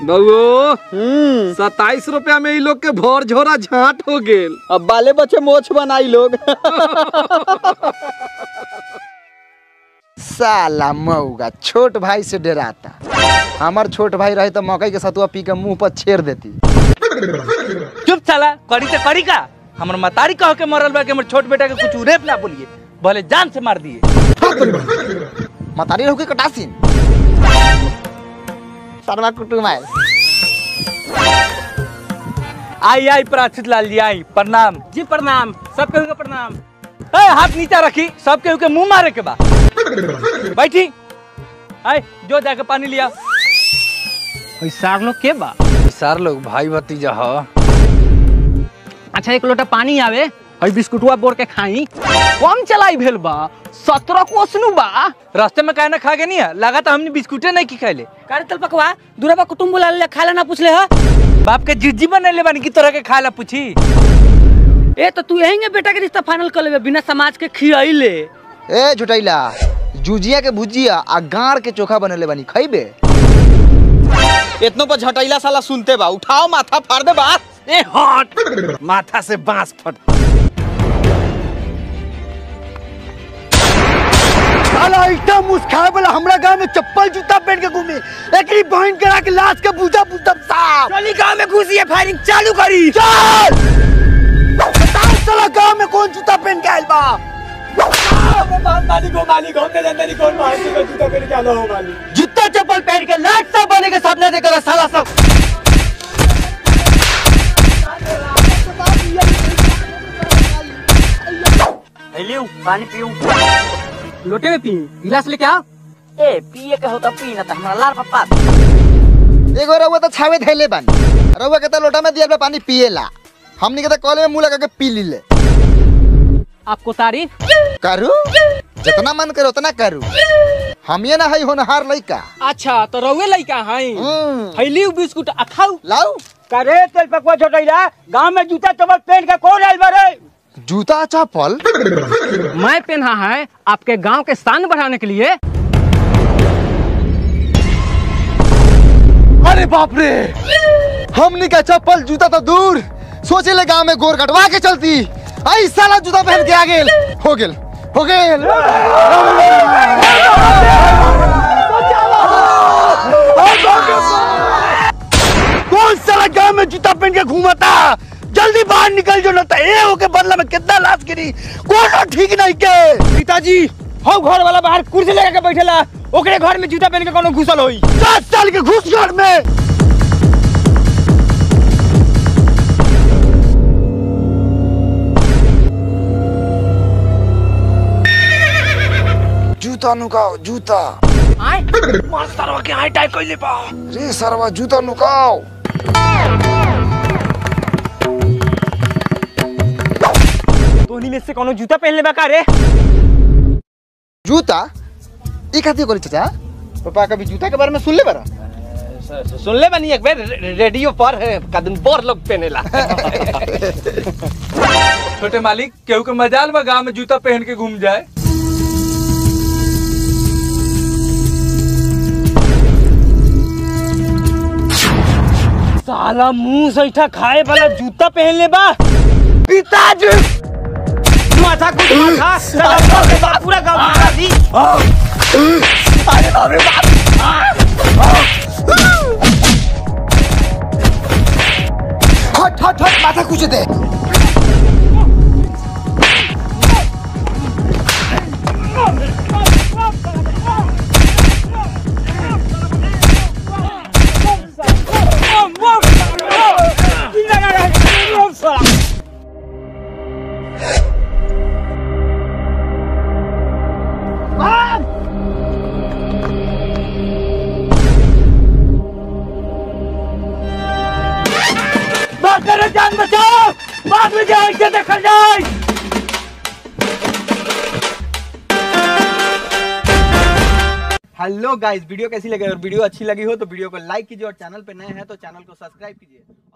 बउओ हम्म सताईस रुपया में इ लोग के भर झोरा झाट हो गेल अब बाले बच्चे मोछ बनाई लोग साला मऊगा छोट भाई से डराता हमार छोट भाई रहे तो मकई के सतुआ पी के मुंह पर छेड़ देती चुप साला करी तो करी का हमर मतारी कह के मरल बा कि हमर छोट बेटा के कुछ उरेप ना बोलिए भले जान से मार दिए मतारी रहू के कटासीन शर्मा कुटुम आयल आई आई प्राचित लाल जी आई प्रणाम जी प्रणाम सब केहू के प्रणाम ए हाथ नीचा रखी सब केहू के मुंह मारे के बा बैठी आई जो जाके पानी लिया सार लोग के बा सार लोग भाई भतीजा ह अच्छा एक लोटा पानी आवे हई बिस्कुटवा बोर के खाई कम चलाई भेल बा सत्रह कोसनु बा रास्ते में काहे ना खा के नहीं है लगा तो हमने बिस्कुटे नहीं की खाइले कारे तल पकवा दूरा बा कुटुम बुला ले खाला ना पूछले ह बाप के जिज्जी बने बानी की तरह के खाए ला पूछी ए तो तू यहीं बेटा के रिश्ता फाइनल कर लेबे बिना समाज के खियाइले ए झुटैला जुजिया के भुजिया आ गाड़ के चोखा बनेले बानी खइबे इतनो पर झटैला साला सुनते बा उठाओ माथा फाड़ दे बा ए हट माथा से बांस फट साला इतना मुस्खाए वाला हमरा गांव में चप्पल जूता पहन के घूमे एकरी बहन करा के लाश के पूजा पूतब साहब चली गांव में घुसी है फायरिंग चालू करी चल बताओ साला गांव में कौन जूता पहन के आइल बा जूता चप्पल पहन के लाट सब बने के सपने देखा साला सब पानी पीऊ लोटे में पी गिलास लेके आओ ए पिए के होता पी ना त हमरा लाल पप्पा एगो रउआ तो छावे धैले बानी रउआ के तो लोटा में दिया पानी पिएला हमनी के तो कॉले में मुंह लगा के पी लीले आपको तारीफ करू जितना मन करे उतना करू हम ये ना हई होनहार लइका अच्छा तो रउए लइका हई हम्म, हईली बिस्कुट आ खाऊ लाऊ करे तेल पकवा छोटैला गांव में जूता चप्पल पहन के कौन आइल बारे जूता चप्पल मैं पहना है आपके गांव के शान बढ़ाने के लिए अरे बाप रे हमनी का चप्पल जूता तो दूर सोचे ले गांव में गोर कटवा के चलती आई साला जूता पहन के आ गेल हो गेल हो गेल कौन साला गांव में जूता पहन के घूमता जल्दी बाहर निकल जो ना तो ए होके बदला में कितना लाश गिरी कोनो ठीक नहीं के पिताजी हो घर वाला बाहर कुर्सी लगा के बैठेला ओकरे घर में जूता पहन के कोनो घुसल होई दस साल के घुस घर में जूता नुकाओ जूता रे सरवा जूता नुकाओ तोहनी में से कोनो जूता पहन लेबा का रे जूता ई खातिर करी चाचा पापा कभी जूता के बारे में सुन ले बारा सुन ले बानी एक बार रे- रेडियो पर कदम बोर लोग पहनेला छोटे मालिक केहू के मजाल बा गांव में जूता पहन के घूम जाए साला मुंह सैठा खाए वाला जूता पहन ले बा पिताजी माथा कुछ माथा साला गाँव के बा- पूरा गांव माथा दी हट हट हट माथा कुछ दे जान बचाओ बाद में जाए के देखल जाए हेलो गाइस वीडियो कैसी लगी अगर वीडियो अच्छी लगी हो तो वीडियो को लाइक कीजिए और चैनल पे नए हैं तो चैनल को सब्सक्राइब कीजिए